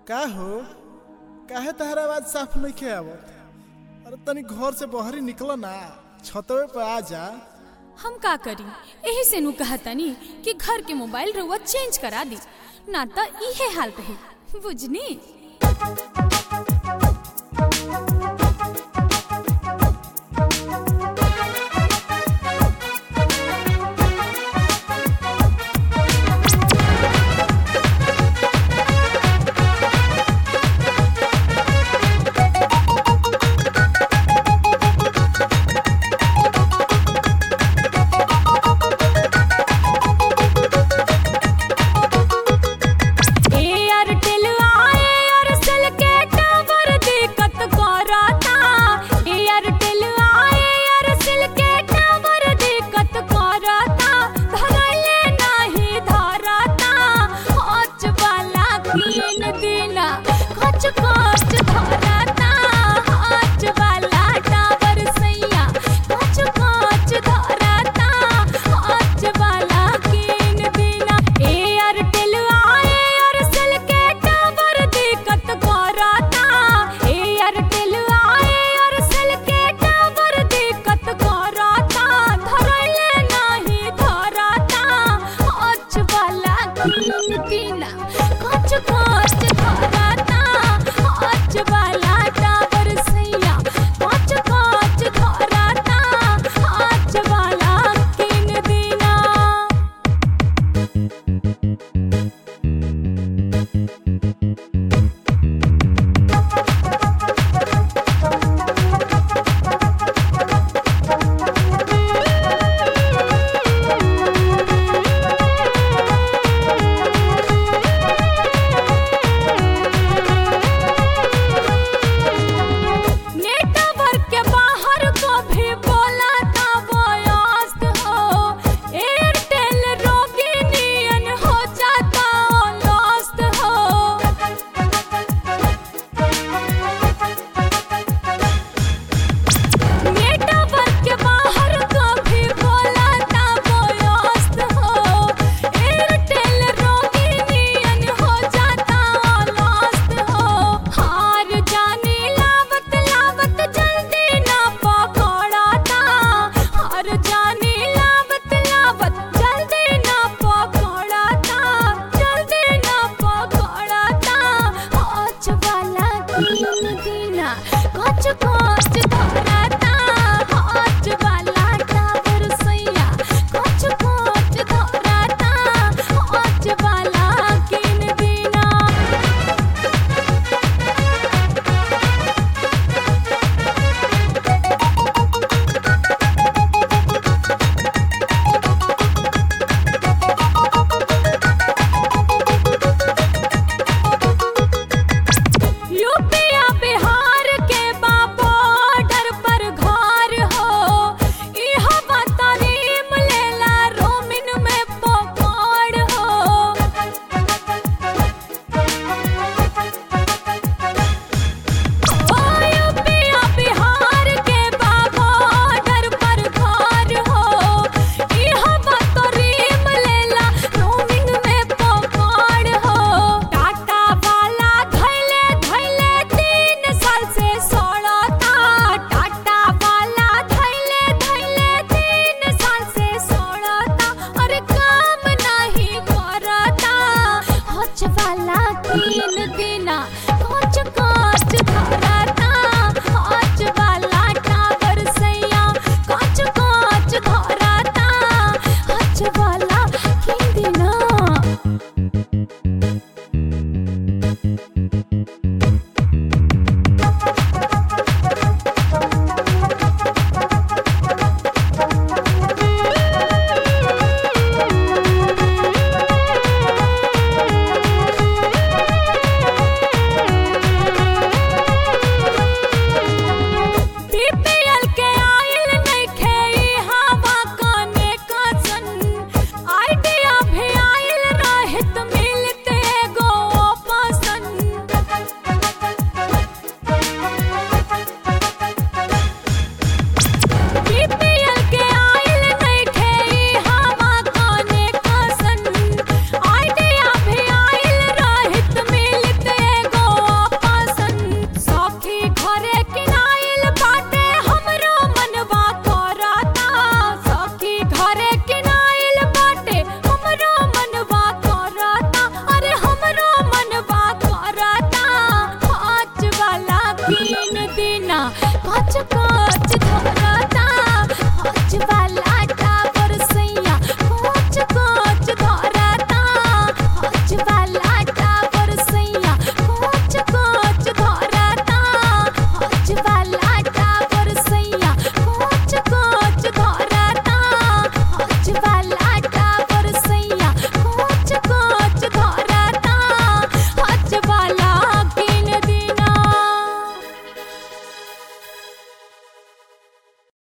का हो काहे तहरा आवाज साफ नहीं आवत अरे तनी घर से बहरी निकल ना छतवे पे आ जा हम का करी एही से नु कहतनी कि घर के मोबाइल रउआ चेंज करा दी ना त इहे हाल रही बुझनी एयरटेल आए एयरसेल के टावर दिक्कत करता एयरटेल आए एयरसेल के टावर दिक्कत करता धरले नहीं धरता हच वाला तीन दिना खच खच धरता हच वाला टावर सैया खच खच धरता हच वाला तीन दिना एयरटेल आए एयरसेल के टावर दिक्कत करता एयरटेल आए एयरसेल के टावर दिक्कत करता धरले नहीं धरता हच वाला तीन दिना खच खच धरता हच वाला टावर सैया खच खच धरता हच वाला तीन दिना नेटवर्क के बाहर को भी बोला था वयस्क हो एयरटेल रोगी नियन हो जाता लॉस्ट हो नेटवर्क के बाहर को भी बोला था वयस्क हो एयरटेल रोगी नियन हो जाता लॉस्ट हो हार जाने लावत लावत जल्दी ना पकड़ता हार जाने लावत लावत जल्दी ना पकड़ता जल्दी ना पकड़ता हच वाला तीन दिना कच कच धरता हच वाला टावर सैया कच कच धरता हच वाला किन दिना यूपिया बिहार के बा बॉर्डर पर घर हो इह बतारीम लेला रोमिन में पकड़ हो ओ यूपिया बिहार के बा बॉर्डर पर घर हो इह बतारीम लेला रोमिन में पकड़ हो टाटा वाला धैले धैले तीन साल से सड़ता टाटा वाला धैले धैले तीन साल से सड़ता अरे काम नहीं करता हच वाला तीन दिना